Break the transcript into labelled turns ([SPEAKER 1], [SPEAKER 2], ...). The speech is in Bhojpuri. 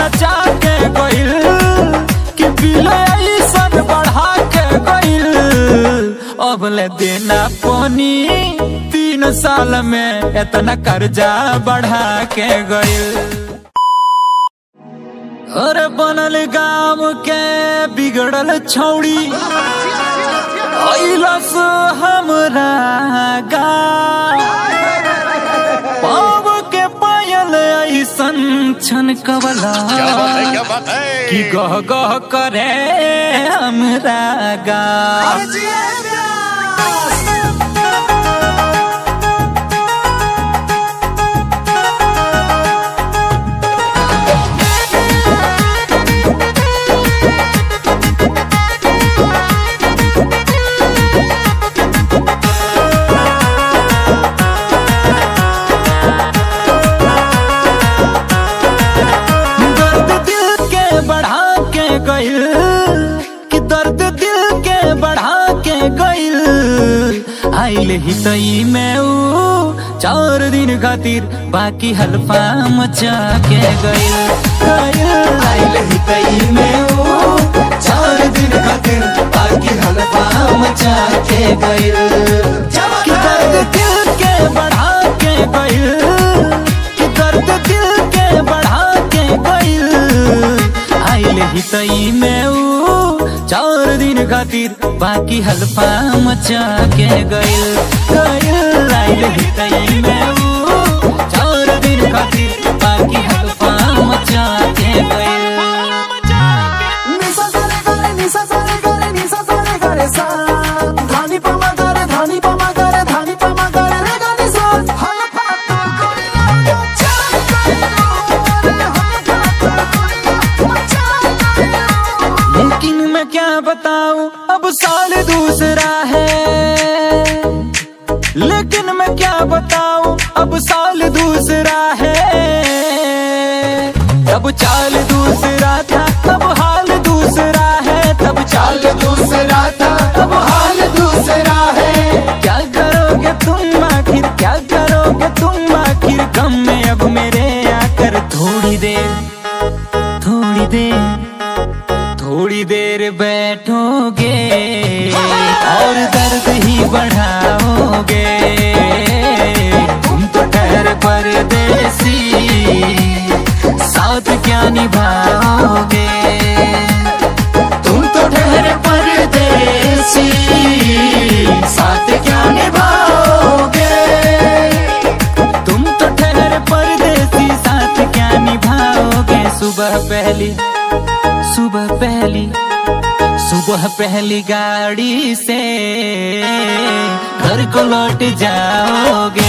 [SPEAKER 1] नचा के गइल कि बिल ऐसन बढ़ा के गइल अब ले देना पानी तीन साल में इतना कर्जा बढ़ा के गइल अरे बनल गाँव के बिगड़ल छौड़ी अइलस हमरा गाँव पाव के पायल ऐसन छन कबला
[SPEAKER 2] क्या बात है क्या बात है
[SPEAKER 1] कि गह गह करे हमरा गाँव दर्द दिल के बढ़ा के गइल कि दर्द दिल के बढ़ा के गइल आइल ही तई में ऊ चार दिन खातिर बाकी हल्फा मचा के गइल गइल आइल ही तई में ऊ चार दिन खातिर बाकी हल्फा मचा के गइल कि दर्द दिल के बढ़ा के गइल कि दर्द दिल के बढ़ा के गइल आइल ही तई में ऊ चार दिन खातिर बाकी हल्फा मचा के गइल गइल आइल ही तई में ऊ चार दिन खातिर बाकी हल्फा मचा के गइल
[SPEAKER 3] निसा सारे गारे निसा सारे गारे निसा सारे गारे सा धानी पमा गारे धानी पमा गारे धानी पमा गारे रे गानी सा हम फातो कोरिया चल गए रे हम फातो कोरिया चल गए
[SPEAKER 1] लेकिन मैं क्या बताऊं अब साल दूसरा है लेकिन मैं क्या बताऊं अब साल दूसरा है तब चाल दूसरा था तब हाल दूसरा है तब चाल
[SPEAKER 3] दूसरा था अब हाल दूसरा है
[SPEAKER 1] क्या करोगे तुम आखिर क्या करोगे तुम आखिर गम में अब मेरे आकर थोड़ी देर थोड़ी देर थोड़ी देर बैठोगे और दर्द ही बढ़ाओगे तुम तो ठहर परदेसी साथ क्या निभाओगे तुम तो ठहर परदेसी साथ क्या निभाओगे तुम तो ठहर परदेसी साथ क्या निभाओगे सुबह पहली सुबह पहली सुबह पहली गाड़ी से घर को लौट जाओगे